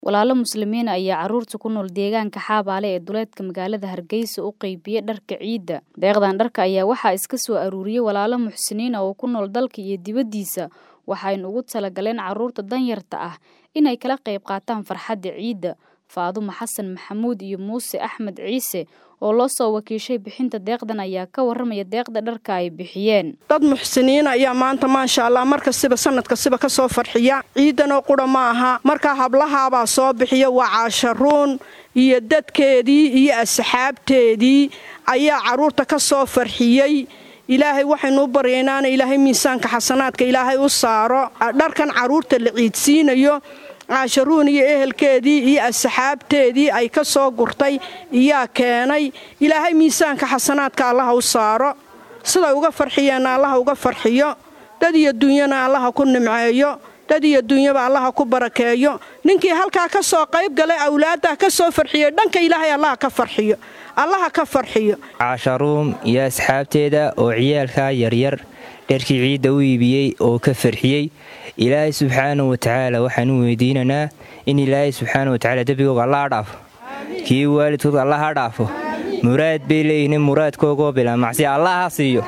Walaalo Muslimiin ayaa carruurta ku nool deegaanka Xabaale ee duleedka magaalada Hargeysa u qaybiyay dharka ciida. Deeqdan dharka ayaa waxaa iska soo aruuriyay walaalo muxsiniin ah oo ku nool dalka iyo dibaddiisa, waxayna ugu talagaleen carruurta danyarta ah inay kala qayb qaataan farxadda ciida. Faadumo Xasan Maxamuud iyo Muuse Axmed Ciise oo loo soo wakiishay bixinta deeqdan ayaa ka warramaya deeqda dharka ay bixiyeen. dad muxsiniin ayaa maanta maasha allah markastaba sanadkastaba ka soo farxiya ciidanoo qura ma aha markaa hablahaabaa soo bixiya waa caasharuun iyo dadkeedii iyo asxaabteedii ayaa carruurta ka soo farxiyey ilaahay waxaynu u baryaynaa in ilaahay miisaanka xasanaadka ilaahay u saaro dharkan carruurta la ciidsiinayo caasharuun iyo ehelkeedii iyo asxaabteedii ay ka soo gurtay iyaa keenay ilaahay miisaanka xasanaadka allaha u saaro siday uga farxiyeenna allaha uga farxiyo dad iyo dunyana allaha ku nimceeyo dad iyo dunyaba allaha ku barakeeyo ninkii halkaa ka soo qayb galay awlaaddah ka soo farxiyey dhanka ilaahay allaha ka farxiyo allaha ka farxiyo caasharuum iyo asxaabteeda oo ciyaalkaa yaryar dharkii ciidda u iibiyey oo ka farxiyey ilaahay subxaana watacaala waxaan u weydiinanaa in ilaahay subxaana watacaala dembigooga allaha dhaafo kii waalidkooga allaha dhaafo muraad bay leeyihin muraadkoogoo bilaa macsiya allaha siiyo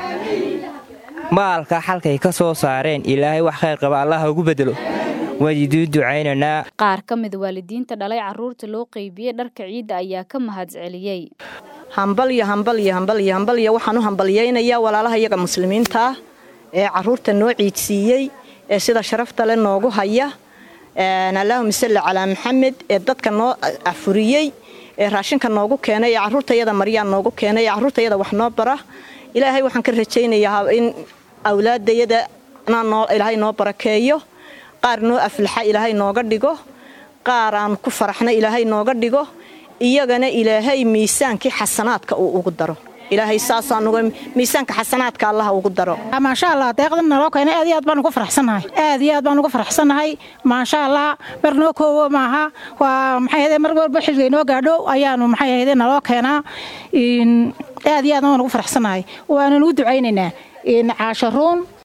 maalka xalkay ka soo saareen ilaahay wax khayr qaba allaha ugu bedelo waaniduu ducaynanaa Qaar ka mid waalidiinta dhalay carruurta loo qaybiyey dharka ciidda ayaa ka mahadceliyey. hambalyo hambalyo hambalyo hambalyo waxaan u hambalyaynayaa walaalaha iyaga muslimiinta ah ee carruurta noo ciidsiiyey ee sida sharafta le noogu haya allaahuma salli calaa maxamed ee dadka noo afuriyey ee raashinka noogu keenay ee carruurtayada maryaa noogu keenay ee carruurtayada wax noo bara ilaahay waxaan ka rajaynayaa in awlaadayada ilaahay noo barakeeyo qaar noo aflaxa ilaahay nooga dhigo qaar aan ku faraxna ilaahay nooga dhigo iyagana ilaahay miisaankii xasanaadka uu ugu daro ilaahay saasaanuga miisaanka xasanaadka allaha ugu daro maasha allah deeqdan naloo keenay aad iyo aad baan uga faraxsanahay aad iyo aad baan uga faraxsanahay maasha allah mar noo koowo maaha waa maxay ahayd mar walba xilliga inoo gaadho ayaanu maxay ahayd naloo keenaa aad iyo aad baan uga faraxsanahay waanu ugu ducaynaynaa caasharuun